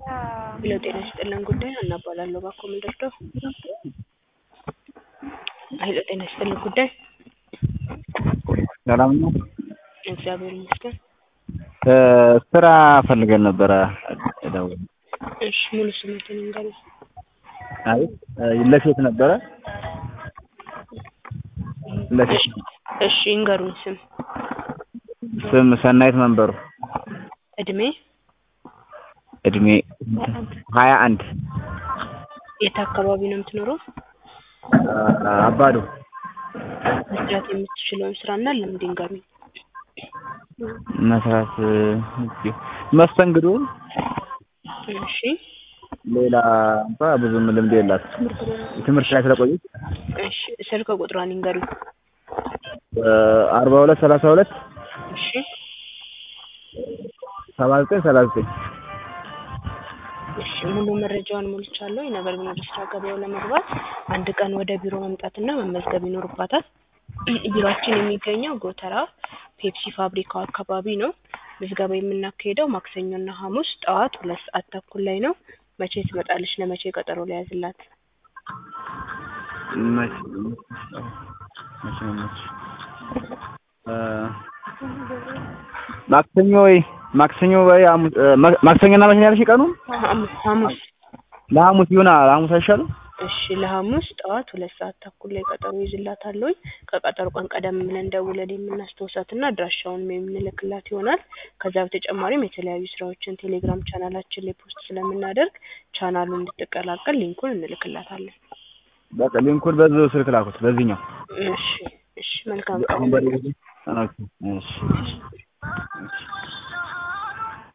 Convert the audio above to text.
ሄሎ ጤና ይስጥልን ጉዳይ ሀና እባላለሁ እባክዎ ምን ልርዳዎ? ሄሎ ጤና ይስጥልን ጉዳይ ሰላም ነው? እግዚአብሔር ይመስገን። ስራ ፈልገን ነበረ የደወልነው። እሺ ሙሉ ስሞትን ይንገሩኝ? አይ ለሴት ነበረ ለሴት እሺ ይንገሩኝ ስም ስም ሰናይት መንበሩ እድሜ እድሜ ሀያ አንድ የት አካባቢ ነው የምትኖረው? አባዶ መስራት የምትችለውን ስራና ልምድ ይንገሩኝ? መስራት መስተንግዶ እሺ ሌላ እንኳ ብዙም ልምድ የላትም ትምህርት ላይ ስለቆየች እሺ ስልክ ቁጥሯን ይንገሩኝ? አርባ ሁለት ሰላሳ ሁለት እሺ ሰባ ዘጠኝ ሰላሳ ዘጠኝ እሺ ሙሉ መረጃውን ሞልቻለሁ። ነገር ግን ወደ ስራ ገበያው ለመግባት አንድ ቀን ወደ ቢሮ መምጣትና መመዝገብ ይኖርባታል። ቢሮአችን የሚገኘው ጎተራ ፔፕሲ ፋብሪካው አካባቢ ነው። ምዝገባ የምናካሄደው ማክሰኞና ሐሙስ ጠዋት ሁለት ሰዓት ተኩል ላይ ነው። መቼ ትመጣለች? ለመቼ ቀጠሮ ልያዝላት? መቼ መቼ መቼ ማክሰኞ ወይ ማክሰኞ ወይ ሐሙስ ማክሰኞና መቼ ነው ያልሽኝ ቀኑን? ሐሙስ ሐሙስ ለሐሙስ ይሁን ለሐሙስ አይሻልም? እሺ ለሐሙስ ጠዋት ሁለት ሰዓት ተኩል ላይ ቀጠሮ ይዝላታለሁኝ። ከቀጠሮ ቀን ቀደም ብለን ደውለን የምናስታውሳትና አድራሻውን የምንልክላት ይሆናል። ከዛ በተጨማሪም የተለያዩ ስራዎችን ቴሌግራም ቻናላችን ላይ ፖስት ስለምናደርግ ቻናሉን እንድትቀላቀል ሊንኩን እንልክላታለን። በቃ ሊንኩን በዚሁ ስልክ ላኩት በዚህኛው። እሺ እሺ መልካም ቀን። አሁን በዚህ ኦኬ እሺ እሺ